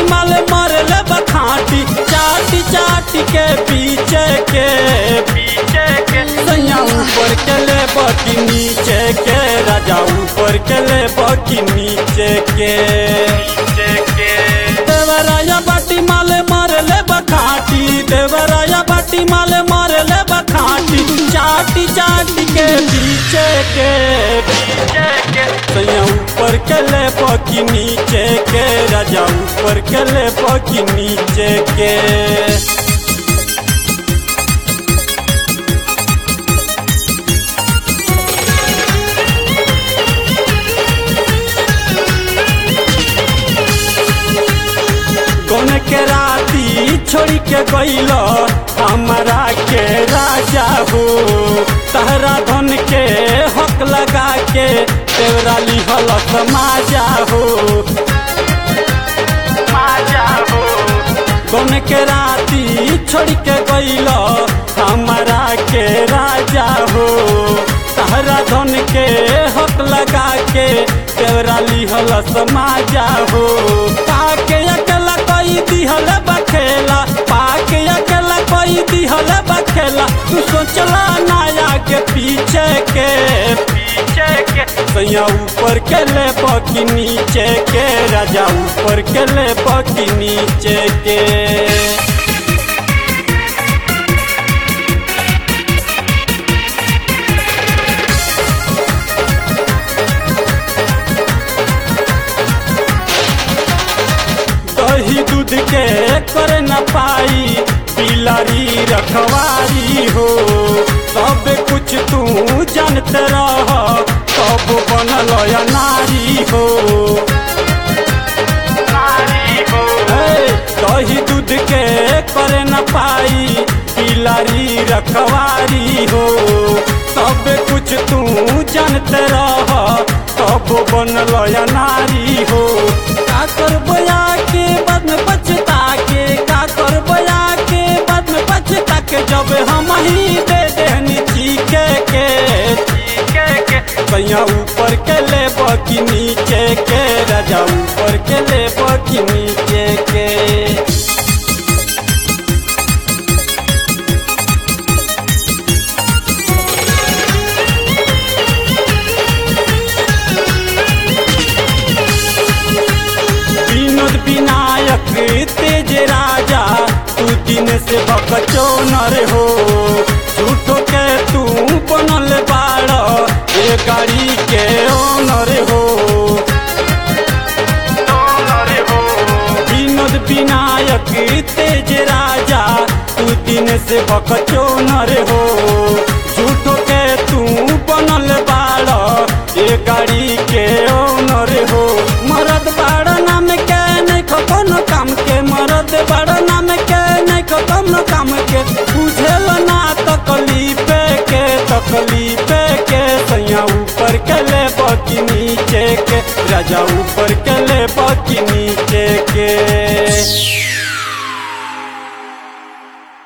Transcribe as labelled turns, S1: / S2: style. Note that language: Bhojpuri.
S1: माल मरले बखाटी चाटी चाटी के पीछे के पीछे के सैया ऊपर के ले बकी नीचे के राजा ऊपर के ले बकी नीचे के नीचे के देवराया बाटी माल मरले बखाटी देवराया बाटी माल मरले बखाटी चाटी चाटी के पीछे के पीछे के सैया ऊपर के ले बकी नीचे के राजा ऊपर के ले बकी नीचे के कौन के राती छोड़ी के गईल हमारा के राजा हो तहरा धन के हक लगा के तेरा लिहल माजा हो माजा हो कौन के राती छोड़ के गईल हमारा के राजा हो तहरा धन के हक लगा के तेरा लिहल समाजा हो पाके अकेला कोई दिहल बखेला पाके अकेला कोई दिहल बखेला तू सोचला नाया के पीछे के पीछे के सैया ऊपर के ले बकी नीचे के राजा ऊपर के ले बकी नीचे के दही दूध के कर न पाई पिलारी रखवारी हो सब कुछ तू जानते रह सब बनल या नारी हो हे, दही दूध के कर न पाई पिलारी रखवारी हो सब कुछ तू जानते रह सब बनल या नारी हो का करबया के बाद में पछता के का करबया के बाद में पछता के जब हम ही दे देनी चीखे के चीखे के कैया ऊपर के ले बकी नीचे के राजा ऊपर के ले बकी नीचे के विनोद विनायक तेज राजा तू दिन से बकचो नर हो झूठो के तू बनल बाड़ ये गाड़ी के ओनर हो विनोद विनायक तेज राजा तू दिन से बकचो नर हो झूठो के तू बनल बाड़ ये गाड़ी के ओनर हो मरद बाड़ नाम के नहीं कोनो काम के मरद बाड़ नाम के नहीं कोनो काम के बुझेल ना तकलीफ के तकलीफ के सैया ऊपर के ले बकी नीचे के राजा ऊपर के ले बकी नीचे के